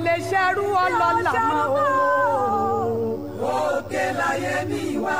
lè ṣerú ọlọ́lá mọ́ o. òkè láyé mi wá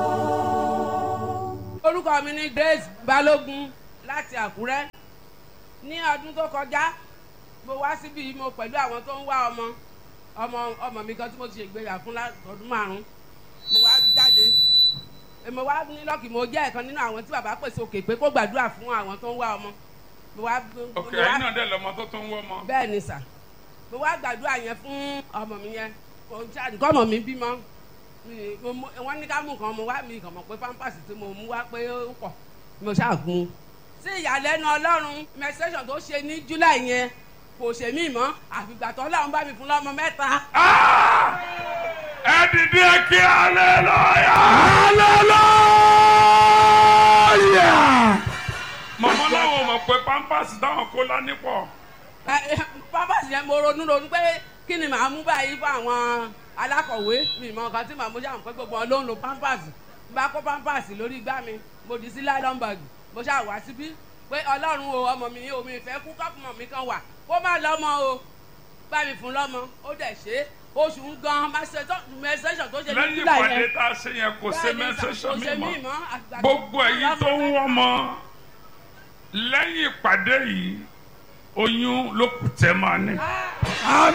o. orúkọ mi ni Grace Balógun láti Àkúrẹ́ ní ọdún tó kọjá mo wá síbi mo pẹ̀lú àwọn tó ń wá ọmọ ọmọ ọmọ mi kan tí mo ti ṣègbéyà fún ọdún márùn mo wá jáde mo wá ní lọ́ọ̀kì mo jẹ́ ẹ̀kan nínú àwọn tí bàbá pèsè òkè pé kó gbàdúrà fún àwọn tó ń wá ọmọ mo wá ok mo wá- ẹ̀yin náà dẹ̀ lọ́mọ tó tún wọ́ mọ́. bẹ́ẹ̀ ni sà mo wá gbàdúrà yẹn fún ọmọ mi yẹn kò ń ṣáà nǹkan ọmọ mi bímọ Mi- mo mú- wọ́n ní ká mú nǹkan mo wá mi kàn mọ̀ pé pampers tí mo mú wá pé ó pọ̀ mo ṣáà gun un. sí ìyàlẹ́nu ọlọ́run menstruation tó ṣe ní july yẹn kò ṣe mí mọ́ àfìgbà tó ọlọ́run bá mi fún lọ́mọ mẹ́ta. Ah! ẹ dìde kí hallelujah. hallelujah. mọ̀mọ́ láwọn mọ̀ pé pampers táwọn kó lání pọ̀. Ẹ, ẹ, pampers yẹn mo ronú ronú pé kí ni màá mú báyìí fún àwọn alákọ̀wé mi mọ nǹkan tí màá mú ṣáà pé gbogbo wọn ló ń lo pampers n bá kó pampers lórí igbá mi mo dì sí nylon bag mo ṣáà wá síbí pé ọlọ́run o ọmọ mi o mi fẹ́ kú kọ́pùmọ̀ mi kan wà kó má lọ́mọ o bá mi fún lọ́mọ ó dẹ̀ ṣe é oṣù ń gan mẹsẹ̀sọ̀ tó ṣe ní lẹ́yìn july ìpàdé yẹn tá a ṣe yẹn kò ṣe Bẹ́ẹ̀ ni sà, mẹ́sẹ̀sọ̀ kò ṣe mi mí mọ́. mọ́, àgbà- gbogbo ẹ̀yin tó ń wọ́ mọ́ lẹ́yìn ìpàdé yìí oyún ló kù tẹ́ máa ní.